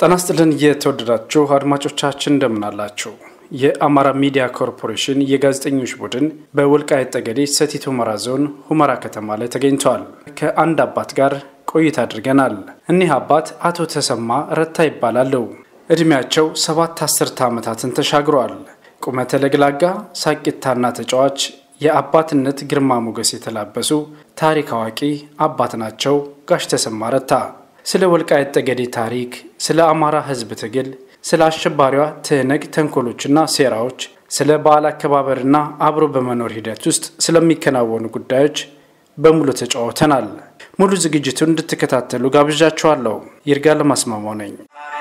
ጤና ይስጥልን የተወደዳችሁ አድማጮቻችን እንደምን አላችሁ? የአማራ ሚዲያ ኮርፖሬሽን የጋዜጠኞች ቡድን በወልቃይት ጠገዴ ሰቲት ሁመራ ዞን ሁመራ ከተማ ላይ ተገኝተዋል። ከአንድ አባት ጋር ቆይታ አድርገናል። እኒህ አባት አቶ ተሰማ ረታ ይባላሉ። ዕድሜያቸው ሰባት አስርተ ዓመታትን ተሻግረዋል። ቁመተ ለግላጋ፣ ሳቂታና ተጫዋች፣ የአባትነት ግርማ ሞገስ የተላበሱ ታሪክ አዋቂ አባት ናቸው ጋሽ ተሰማ ረታ። ስለ ወልቃይት ጠገዴ ታሪክ፣ ስለ አማራ ሕዝብ ትግል፣ ስለ አሸባሪዋ ትህነግ ተንኮሎችና ሴራዎች፣ ስለ በዓል አከባበርና አብሮ በመኖር ሂደት ውስጥ ስለሚከናወኑ ጉዳዮች በሙሉ ተጫውተናል። ሙሉ ዝግጅቱን እንድትከታተሉ ጋብዣችኋለሁ። ይርጋ ለማስማማው ነኝ።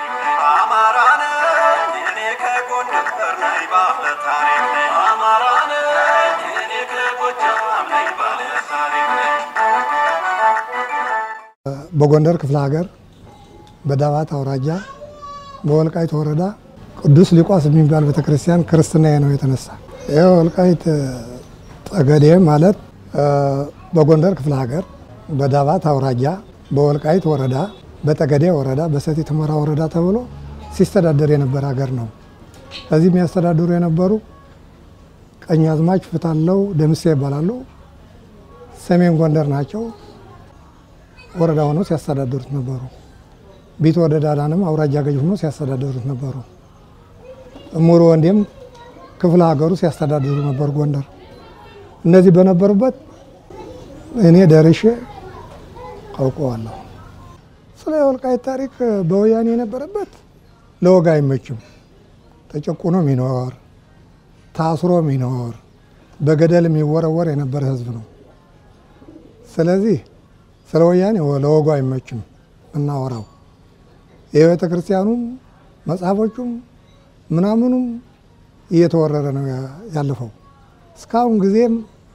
በጎንደር ክፍለ ሀገር በዳባት አውራጃ በወልቃይት ወረዳ ቅዱስ ሊቋስ የሚባል ቤተክርስቲያን ክርስትና ነው የተነሳ። ይህ ወልቃይት ጠገዴ ማለት በጎንደር ክፍለ ሀገር በዳባት አውራጃ በወልቃይት ወረዳ በጠገዴ ወረዳ በሰቲት ሁመራ ወረዳ ተብሎ ሲስተዳደር የነበረ ሀገር ነው። ከዚህ የሚያስተዳድሩ የነበሩ ቀኛዝማች ፍታለው ደምሴ ይባላሉ። ሰሜን ጎንደር ናቸው። ወረዳ ሆነው ሲያስተዳድሩት ነበሩ። ቢት ወረዳ ዳንም አውራጃ ገዥ ሆኖ ሲያስተዳድሩት ነበሩ። እሙሩ ወንዴም ክፍለ ሀገሩ ሲያስተዳድሩ ነበሩ ጎንደር። እነዚህ በነበሩበት እኔ ደርሼ አውቀዋለሁ። ስለ ወልቃይት ታሪክ በወያኔ የነበረበት ለወግ አይመችም። ተጨቁኖ ሚኖር ታስሮ ሚኖር በገደል የሚወረወር የነበረ ህዝብ ነው። ስለዚህ ስለ ወያኔ ለወጉ አይመችም እናወራው። የቤተ ክርስቲያኑም መጽሐፎቹም ምናምኑም እየተወረረ ነው ያለፈው። እስካሁን ጊዜም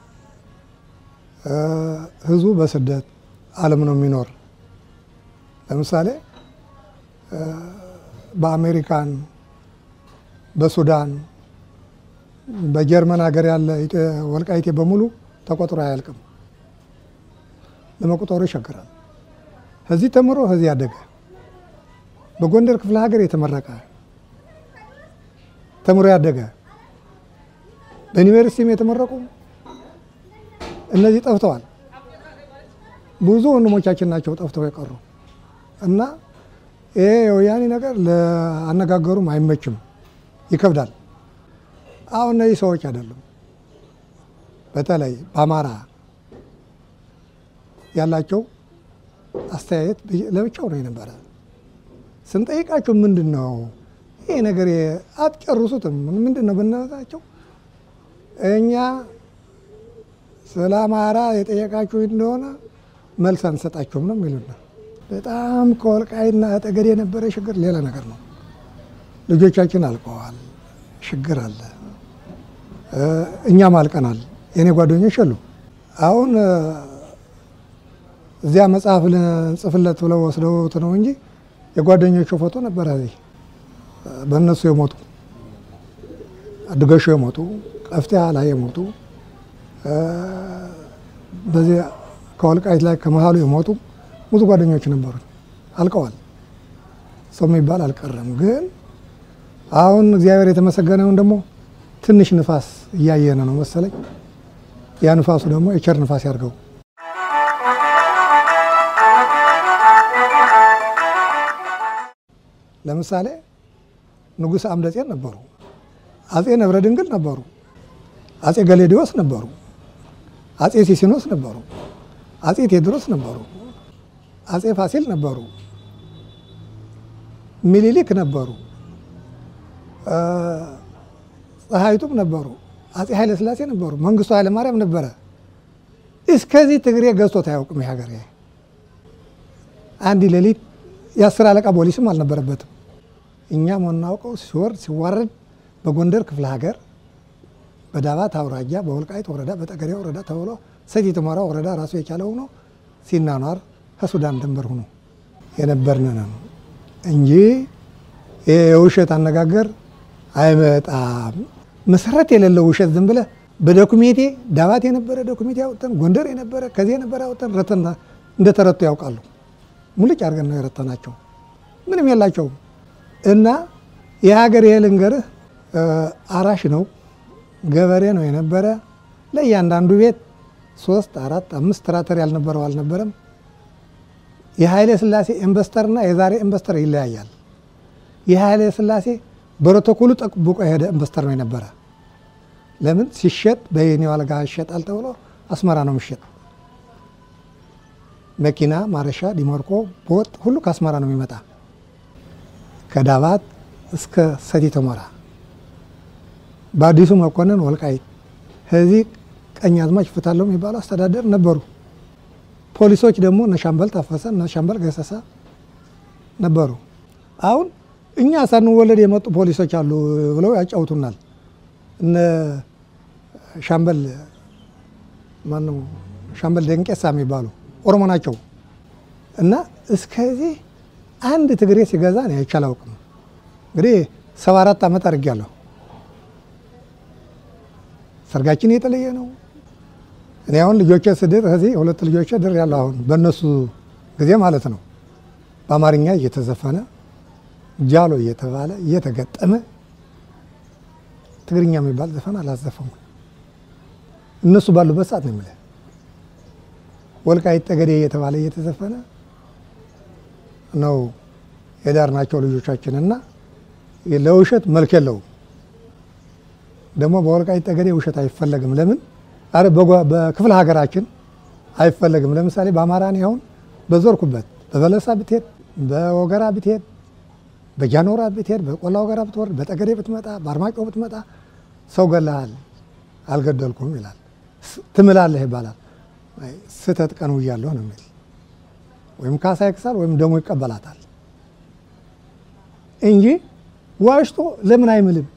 ህዝቡ በስደት ዓለም ነው የሚኖር። ለምሳሌ በአሜሪካን፣ በሱዳን፣ በጀርመን ሀገር ያለ ወልቃይቴ በሙሉ ተቆጥሮ አያልቅም። ለመቁጠሩ ይቸግራል። ከዚህ ተምሮ ከዚህ ያደገ በጎንደር ክፍለ ሀገር የተመረቀ ተምሮ ያደገ በዩኒቨርሲቲም የተመረቁ እነዚህ ጠፍተዋል። ብዙ ወንድሞቻችን ናቸው ጠፍተው የቀሩ እና ይሄ የወያኔ ነገር ለአነጋገሩም አይመችም፣ ይከብዳል። አሁን እነዚህ ሰዎች አይደሉም። በተለይ በአማራ ያላቸው አስተያየት ለብቻው ነው የነበረ። ስንጠይቃቸው ምንድን ነው ይሄ ነገር አትጨርሱትም ምንድን ነው ብንላቸው እኛ ስለ አማራ የጠየቃችሁ እንደሆነ መልስ አንሰጣችሁም ነው የሚሉና በጣም ከወልቃይትና ጠገዴ የነበረ ችግር ሌላ ነገር ነው። ልጆቻችን አልቀዋል፣ ችግር አለ፣ እኛም አልቀናል። የእኔ ጓደኞች አሉ አሁን እዚያ መጽሐፍ ልንጽፍለት ብለው ወስደውት ነው እንጂ የጓደኞቹ ፎቶ ነበረ። እዚህ በእነሱ የሞቱ አድገሾ የሞቱ ቀፍቲያ ላይ የሞቱ በዚህ ከወልቃይት ላይ ከመሀሉ የሞቱ ብዙ ጓደኞች ነበሩ። አልቀዋል። ሰው የሚባል አልቀረም። ግን አሁን እግዚአብሔር የተመሰገነውን ደግሞ ትንሽ ንፋስ እያየነ ነው መሰለኝ። ያ ንፋሱ ደግሞ የቸር ንፋስ ያድርገው። ለምሳሌ ንጉሥ አምደጼን ነበሩ፣ አጼ ነብረ ድንግል ነበሩ፣ አጼ ገሌዲዮስ ነበሩ፣ አጼ ሲሲኖስ ነበሩ፣ አጼ ቴዎድሮስ ነበሩ፣ አጼ ፋሲል ነበሩ፣ ሚኒሊክ ነበሩ፣ ፀሐይቱም ነበሩ፣ አጼ ኃይለ ሥላሴ ነበሩ፣ መንግስቱ ኃይለ ማርያም ነበረ። እስከዚህ ትግሬ ገዝቶት አያውቅም። ሀገር አንድ ሌሊት የአስር አለቃ ፖሊስም አልነበረበትም። እኛም የምናውቀው ሲወርድ ሲዋረድ በጎንደር ክፍለ ሀገር በዳባት አውራጃ በወልቃይት ወረዳ በጠገዴ ወረዳ ተብሎ ሰቲት ሁመራ ወረዳ ራሱ የቻለ ሆኖ ሲናኗር ከሱዳን ድንበር ሆኖ የነበርን ነው እንጂ የውሸት አነጋገር አይመጣም። መሰረት የሌለው ውሸት ዝም ብለህ በዶኩሜንቴ ዳባት የነበረ ዶኩሜንቴ ያወጠን ጎንደር የነበረ ከዚህ የነበረ ያወጠን ረተን እንደተረቱ ያውቃሉ። ሙልጭ አድርገን ነው የረተናቸው። ምንም የላቸውም። እና የሀገር ይሄ ልንገርህ አራሽ ነው፣ ገበሬ ነው የነበረ። ለእያንዳንዱ ቤት ሶስት አራት አምስት ትራተር ያልነበረው አልነበረም። የኃይሌ ሥላሴ ኢንቨስተርና የዛሬ ኢንቨስተር ይለያያል። የኃይሌ ሥላሴ ፕሮቶኮሉ ጠብቆ የሄደ ኢንቨስተር ነው የነበረ። ለምን ሲሸጥ በየኔ ዋልጋ ይሸጣል ተብሎ አስመራ ነው የሚሸጥ። መኪና ማረሻ፣ ዲሞርኮ፣ ቦጥ ሁሉ ከአስመራ ነው የሚመጣ ከዳባት እስከ ሰቲት ሁመራ በአዲሱ መኮንን ወልቃይት ከዚህ ቀኝ አዝማች ፍታለው የሚባሉ አስተዳደር ነበሩ። ፖሊሶች ደግሞ እነ ሻምበል ታፈሰ እነ ሻምበል ገሰሳ ነበሩ። አሁን እኛ ሳንወለድ የመጡ ፖሊሶች አሉ ብለው ያጫውቱናል። እነ ሻምበል ማነው ሻምበል ደንቄሳ የሚባሉ ኦሮሞ ናቸው። እና እስከዚህ አንድ ትግሬ ሲገዛ ነው አይቼ አላውቅም። እንግዲህ ሰባ አራት ዓመት አድርጌያለሁ። ሰርጋችን የተለየ ነው። እኔ አሁን ልጆቼ ስድር ከዚህ ሁለት ልጆቼ ድር ያለው አሁን በእነሱ ጊዜ ማለት ነው። በአማርኛ እየተዘፈነ ጃሎ እየተባለ እየተገጠመ ትግርኛ የሚባል ዘፈን አላዘፈሙ። እነሱ ባሉበት ሰዓት ነው የምልህ። ወልቃይት ጠገዴ እየተባለ እየተዘፈነ ነው የዳር ናቸው ልጆቻችን እና ለውሸት መልክ የለውም። ደግሞ በወልቃይት ጠገዴ ውሸት አይፈለግም። ለምን አረ በክፍለ ሀገራችን አይፈለግም። ለምሳሌ በአማራን አሁን በዞርኩበት በበለሳ ብትሄድ፣ በወገራ ብትሄድ፣ በጃኖራ ብትሄድ፣ በቆላ ወገራ ብትወርድ፣ በጠገዴ ብትመጣ፣ በአርማጮ ብትመጣ ሰው ገለሃል አልገደልኩም ይላል። ትምላለህ ይባላል። ስህተት ቀን ውያለሁ ነው የሚል ወይም ካሳ ይክሳል ወይም ደሞ ይቀበላታል እንጂ ዋሽቶ ለምን አይምልም?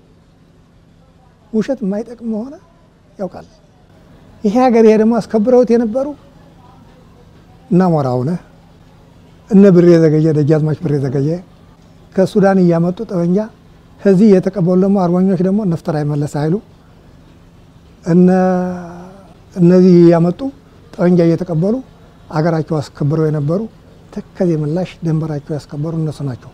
ውሸት የማይጠቅም መሆነ ያውቃል። ይሄ ሀገር ይሄ ደግሞ አስከብረውት የነበሩ እና ሞራውነህ እነ ብሬ ዘገየ ደጃዝማች ብሬ ዘገየ ከሱዳን እያመጡ ጠበንጃ ከዚህ የተቀበሉ ደግሞ አርበኞች ደግሞ ነፍጠር አይመለስ አይሉ እነዚህ እያመጡ ጠበንጃ እየተቀበሉ አገራቸው አስከብረው የነበሩ ተከዜ ምላሽ ደንበራቸው ያስከበሩ እነሱ ናቸው።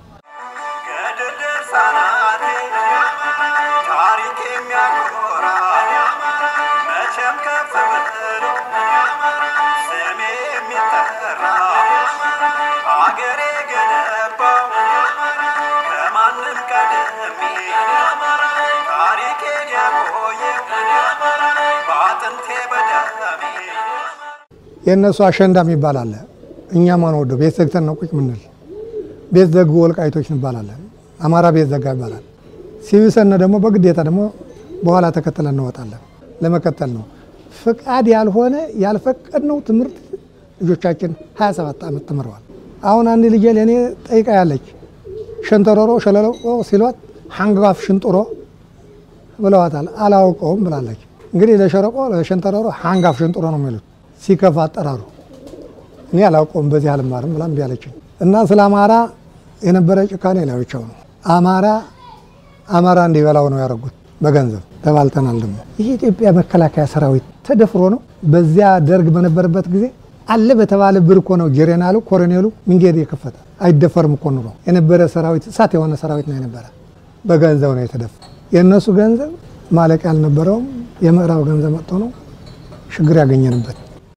የእነሱ አሸንዳ የሚባል አለ። እኛ ማን ወደው ቤት ዘግተን ነው ቁጭ ምንል። ቤት ዘጉ ወልቃይቶች እንባላለን። አማራ ቤት ዘጋ ይባላል። ሲብሰነ ደግሞ በግዴታ ደግሞ በኋላ ተከትለን እንወጣለን። ለመከተል ነው ፍቃድ ያልሆነ ያልፈቀድነው ትምህርት ልጆቻችን 27 ዓመት ተምረዋል። አሁን አንድ ልጄ ለእኔ ጠይቃ ያለች ሸንተረሮ ሸለለቆ ሲሏት ሐንጋፍ ሽንጥሮ ብለዋታል። አላውቀውም ብላለች። እንግዲህ ለሸረቆ ለሸንተረሮ ሐንጋፍ ሽንጥሮ ነው የሚሉት ሲከፋ አጠራሩ እኔ አላውቀውም በዚህ አልማርም ብላ እምቢ አለችኝ። እና ስለ አማራ የነበረ ጭካኔ ላዮቻው ነው። አማራ አማራ እንዲበላው ነው ያደረጉት በገንዘብ ተባልተናል። ደግሞ ይህ የኢትዮጵያ መከላከያ ሰራዊት ተደፍሮ ነው። በዚያ ደርግ በነበረበት ጊዜ አለ በተባለ ብር እኮ ነው ጄኔራሉ ኮሎኔሉ መንገድ የከፈተ አይደፈርም እኮ ኑሮ የነበረ ሰራዊት እሳት የሆነ ሰራዊት ነው የነበረ። በገንዘብ ነው የተደፋ። የእነሱ ገንዘብ ማለቅ ያልነበረውም የምዕራብ ገንዘብ መጥቶ ነው ችግር ያገኘንበት።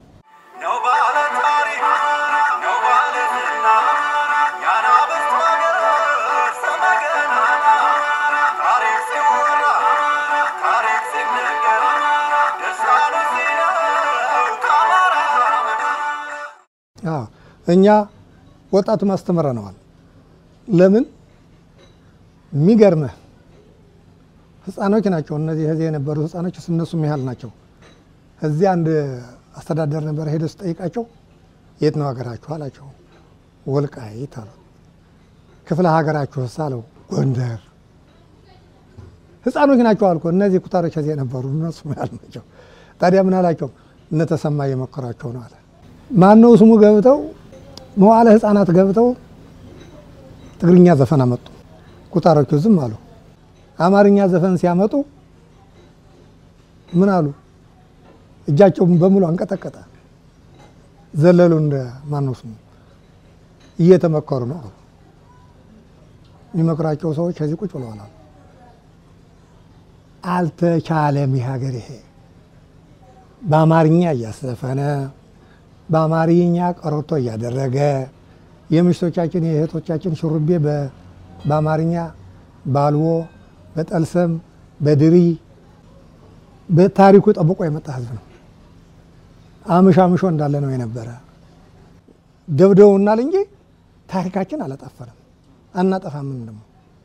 እኛ ወጣቱ ማስተምረነዋል። ለምን የሚገርምህ ህፃኖች ናቸው እነዚህ ከዚህ የነበሩ ህፃኖች እነሱም ያህል ናቸው። እዚህ አንድ አስተዳደር ነበር ሄደ ስጠይቃቸው የት ነው ሀገራችሁ አላቸው። ወልቃይት አሉ። ክፍለ ሀገራችሁ አለው ጎንደር። ህፃኖች ናቸው አልኩ። እነዚህ ኩታሮች ከዚህ የነበሩ እነሱም ያህል ናቸው። ታዲያ ምን አላቸው? እነተሰማ እየመከሯቸው ነው አለ። ማነው ስሙ ገብተው መዋለ ህፃናት ገብተው ትግርኛ ዘፈን አመጡ። ኩታሮቹ ዝም አሉ። አማርኛ ዘፈን ሲያመጡ ምን አሉ? እጃቸውን በሙሉ አንቀጠቀጠ። ዘለሉ። እንደ ማነው ስሙ እየተመከሩ ነው። የሚመክሯቸው ሰዎች ከዚህ ቁጭ ብለዋል። አልተቻለም። ይህ ሀገር ይሄ በአማርኛ እያስዘፈነ በአማርኛ ቀረርቶ እያደረገ የምሽቶቻችን የእህቶቻችን ሹሩቤ በአማርኛ ባልቦ፣ በጠልሰም፣ በድሪ በታሪኩ ጠብቆ የመጣ ህዝብ ነው። አምሾ አምሾ እንዳለ ነው የነበረ። ደብደውናል እንጂ ታሪካችን አላጠፈንም፣ አናጠፋምን። ደግሞ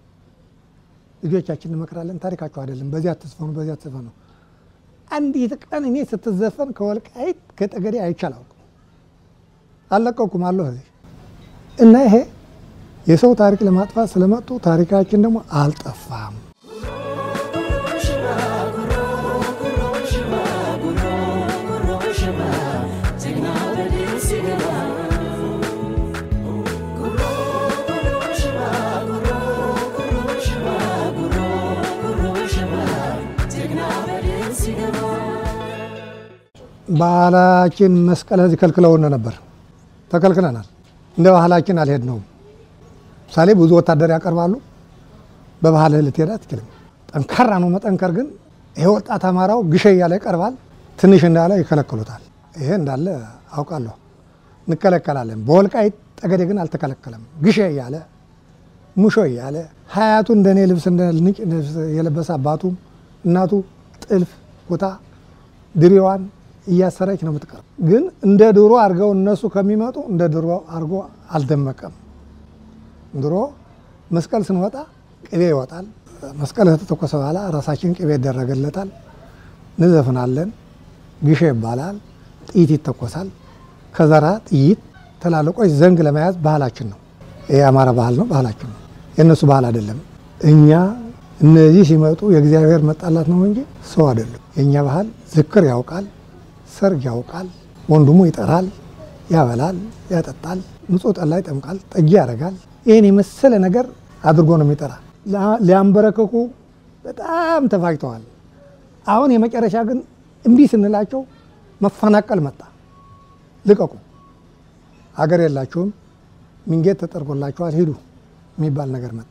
ልጆቻችን እንመክራለን። ታሪካቸው አይደለም በዚህ አትዝፈኑ፣ በዚህ አትዝፈኑ። አንዲት ቀን እኔ ስትዘፈን ከወልቃይት ከጠገዴ አይቼ አላውቅም። አልለቀኩም አለሁ እዚህ እና ይሄ የሰው ታሪክ ለማጥፋት ስለመጡ ታሪካችን ደግሞ አልጠፋም። ባህላችን መስቀል እዚህ ከልክለውን ነበር፣ ተከልክለናል። እንደ ባህላችን አልሄድነውም። ምሳሌ ብዙ ወታደር ያቀርባሉ። በባህልህ ልትሄድ አትችልም። ጠንካራ ነው መጠንከር። ግን ይሄ ወጣት አማራው ግሸ እያለ ይቀርባል። ትንሽ እንዳለ ይከለክሉታል። ይሄ እንዳለ አውቃለሁ። እንከለከላለን። በወልቃይት ጠገዴ ግን አልተከለከለም። ግሸ እያለ ሙሾ እያለ ሀያቱ እንደኔ ልብስ እንደ ንጭ ልብስ የለበሰ አባቱ እናቱ ጥልፍ ቦታ ድሬዋን እያሰረች ነው የምትቀር። ግን እንደ ድሮ አድርገው እነሱ ከሚመጡ እንደ ድሮ አድርጎ አልደመቀም። ድሮ መስቀል ስንወጣ ቅቤ ይወጣል። መስቀል ከተተኮሰ በኋላ ራሳችን ቅቤ ይደረግለታል። እንዘፍናለን። ግሼ ይባላል። ጥይት ይተኮሳል። ከዘራ ጥይት ትላልቆች ዘንግ ለመያዝ ባህላችን ነው። ይህ የአማራ ባህል ነው፣ ባህላችን ነው። የእነሱ ባህል አይደለም። እኛ እነዚህ ሲመጡ የእግዚአብሔር መጣላት ነው እንጂ ሰው አይደለም። የእኛ ባህል ዝክር ያውቃል፣ ሰርግ ያውቃል። ወንድሙ ይጠራል፣ ያበላል፣ ያጠጣል፣ ንጹህ ጠላ ይጠምቃል፣ ጠጅ ያደርጋል። ይህን የመሰለ ነገር አድርጎ ነው የሚጠራ። ሊያንበረከኩ በጣም ተፋጅተዋል። አሁን የመጨረሻ ግን እምቢ ስንላቸው መፈናቀል መጣ። ልቀቁ፣ አገር የላችሁም፣ መንገድ ተጠርጎላችኋል፣ ሂዱ የሚባል ነገር መጣ።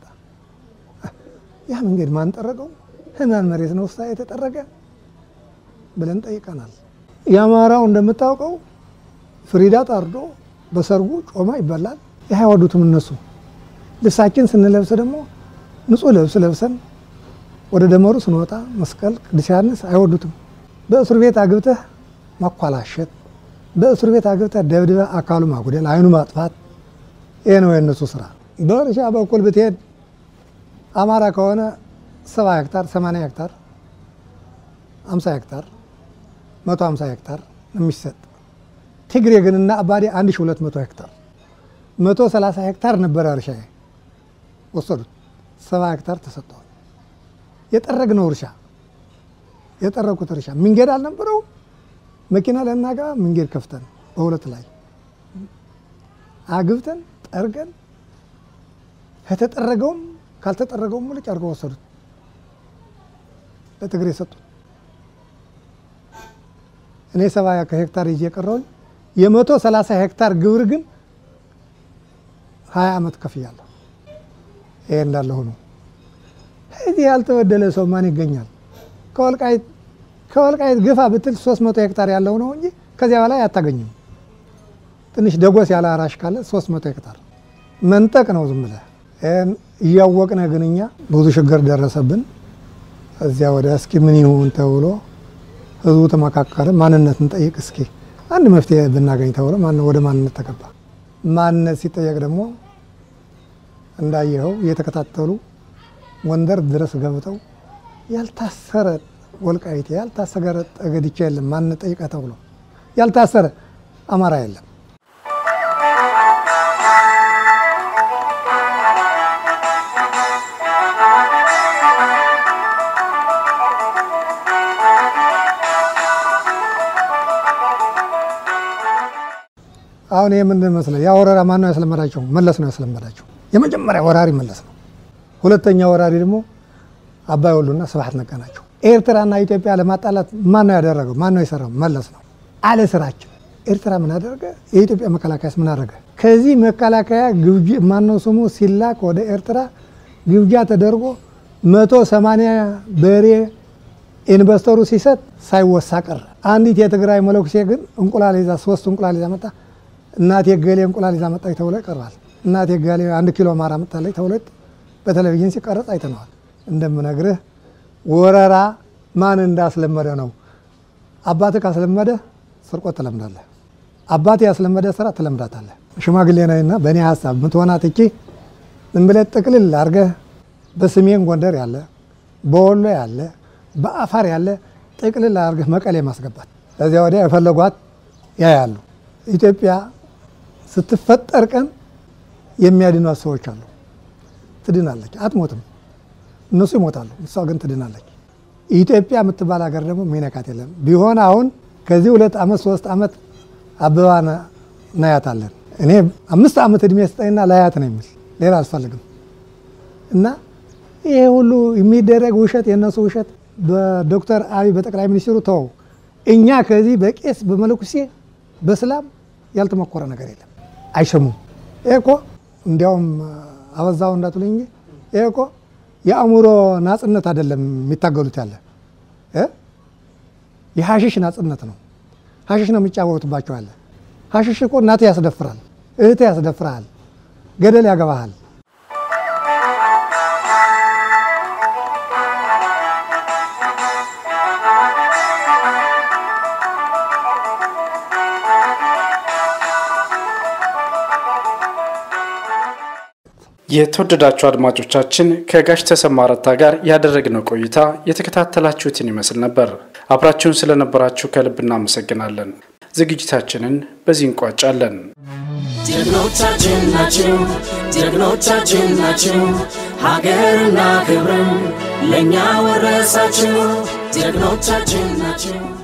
ያ መንገድ ማን ጠረገው? ህማን መሬት ነው ውስጥ የተጠረገ ብለን ጠይቀናል። የአማራው እንደምታውቀው ፍሪዳ ታርዶ በሰርጉ ጮማ ይበላል። ይህ አይወዱትም እነሱ። ልብሳችን ስንለብስ ደግሞ ንጹህ ልብስ ለብሰን ወደ ደመሩ ስንወጣ መስቀል፣ ቅዱስ ዮሐንስ አይወዱትም። በእስር ቤት አግብተህ ማኳላሸት፣ በእስር ቤት አግብተህ ደብድበህ አካሉ ማጉደል፣ አይኑ ማጥፋት፣ ይሄ ነው የእነሱ ስራ። በእርሻ በኩል ብትሄድ አማራ ከሆነ ሰባ ሄክታር፣ ሰማንያ ሄክታር፣ አምሳ ሄክታር፣ መቶ አምሳ ሄክታር የሚሰጥ ትግሬ ግን እና አባዴ አንድ ሺ ሁለት መቶ ሄክታር መቶ ሰላሳ ሄክታር ነበረ እርሻ ወሰዱት። ሰባ ሄክታር ተሰጥተዋል። የጠረግነው እርሻ የጠረኩት እርሻ መንገድ አልነበረው። መኪና ለናጋ መንገድ ከፍተን በሁለት ላይ አግብተን ጠርገን ከተጠረገውም ካልተጠረገውም ሙልጭ አድርገው ወሰዱት። ለትግሬ ሰጡት። እኔ ሰባ ከሄክታር ይዤ የቀረውኝ የመቶ ሰላሳ ሄክታር ግብር ግን ሀያ ዓመት ከፍያለሁ። ይሄ እንዳለ ሆኖ እዚህ ያልተበደለ ሰው ማን ይገኛል? ከወልቃይት ከወልቃይት ግፋ ብትል ሶስት መቶ ሄክታር ያለው ነው እንጂ ከዚያ በላይ አታገኝም። ትንሽ ደጎስ ያለ አራሽ ካለ ሶስት መቶ ሄክታር መንጠቅ ነው ዝም ብለህ እያወቅነ ግን እኛ ብዙ ችግር ደረሰብን። እዚያ ወደ እስኪ ምን ይሁን ተብሎ ህዝቡ ተመካከረ። ማንነት እንጠይቅ እስኪ አንድ መፍትሄ ብናገኝ ተብሎ ወደ ማንነት ተገባ። ማንነት ሲጠየቅ ደግሞ እንዳየኸው እየተከታተሉ ጎንደር ድረስ ገብተው ያልታሰረ ወልቃይቴ ያልታሰረ ጠገድቻ የለም ማንነት ጠይቀ ተብሎ ያልታሰረ አማራ የለም። አሁን ይህ ምንድን መስለህ ያ ወረራ ማን ነው ያስለመዳቸው? መለስ ነው ያስለመዳቸው። የመጀመሪያ ወራሪ መለስ ነው። ሁለተኛ ወራሪ ደግሞ አባይ ወሉና ስብሐት ነጋ ናቸው። ኤርትራና ኢትዮጵያ ለማጣላት ማን ነው ያደረገው? ማን ነው የሰራው? መለስ ነው። አለ ስራችን። ኤርትራ ምን አደረገ? የኢትዮጵያ መከላከያስ ምን አደረገ? ከዚህ መከላከያ ግብጂ ማነው ስሙ ሲላክ ወደ ኤርትራ ግብዣ ተደርጎ መቶ ሰማንያ በሬ ኢንቨስተሩ ሲሰጥ ሳይወሳ ቀረ። አንዲት የትግራይ መለኩሴ ግን እንቁላል ይዛ ሶስት እንቁላል ይዛ መጣ። እናቴ ገሌ እንቁላል ይዛ መጣች ተብሎ ይቀርባል። እናቴ ገሌ አንድ ኪሎ ማር አመጣለች ተብሎ በቴሌቪዥን ሲቀረጽ አይተነዋል። እንደምነግርህ ወረራ ማን እንዳስለመደ ነው። አባትህ ካስለመደ ስርቆት ትለምዳለህ። አባትህ ያስለመደ ስራ ትለምዳታለህ። ሽማግሌ ነህና በእኔ ሀሳብ ምትሆናት እቺ ዝም ብለህ ጥቅልል አድርገህ በሰሜን ጎንደር ያለ በወሎ ያለ በአፋር ያለ ጥቅልል አድርገህ መቀሌ ማስገባት። ከዚያ ወዲያ የፈለጓት ያያሉ። ኢትዮጵያ ስትፈጠር ቀን የሚያድኗት ሰዎች አሉ። ትድናለች፣ አትሞትም። እነሱ ይሞታሉ፣ እሷ ግን ትድናለች። ኢትዮጵያ የምትባል ሀገር ደግሞ ሚነካት የለም። ቢሆን አሁን ከዚህ ሁለት ዓመት ሶስት ዓመት አበባ እናያታለን። እኔ አምስት ዓመት እድሜ ስጠኝና ላያት ነው የሚል ሌላ አልፈልግም። እና ይሄ ሁሉ የሚደረግ ውሸት የእነሱ ውሸት በዶክተር አብይ በጠቅላይ ሚኒስትሩ ተው። እኛ ከዚህ በቄስ በመለኩሴ በስላም ያልተሞከረ ነገር የለም። አይሰሙም። ይሄ እኮ እንዲያውም አበዛው እንዳትሉኝ እንጂ ይሄ እኮ የአእምሮ ናጽነት አይደለም የሚታገሉት ያለ የሀሽሽ ናጽነት ነው። ሀሽሽ ነው የሚጫወቱባቸው ያለ ሀሽሽ እኮ እናት ያስደፍራል፣ እህት ያስደፍራል፣ ገደል ያገባሃል። የተወደዳችሁ አድማጮቻችን ከጋሽ ተሰማ ረታ ጋር ያደረግነው ቆይታ የተከታተላችሁትን ይመስል ነበር። አብራችሁን ስለነበራችሁ ከልብ እናመሰግናለን። ዝግጅታችንን በዚህ እንቋጫለን። ጀግኖቻችን ናችሁ፣ ጀግኖቻችን ናችሁ። ሀገርና ክብርን ለእኛ ወረሳችሁ። ጀግኖቻችን ናችሁ።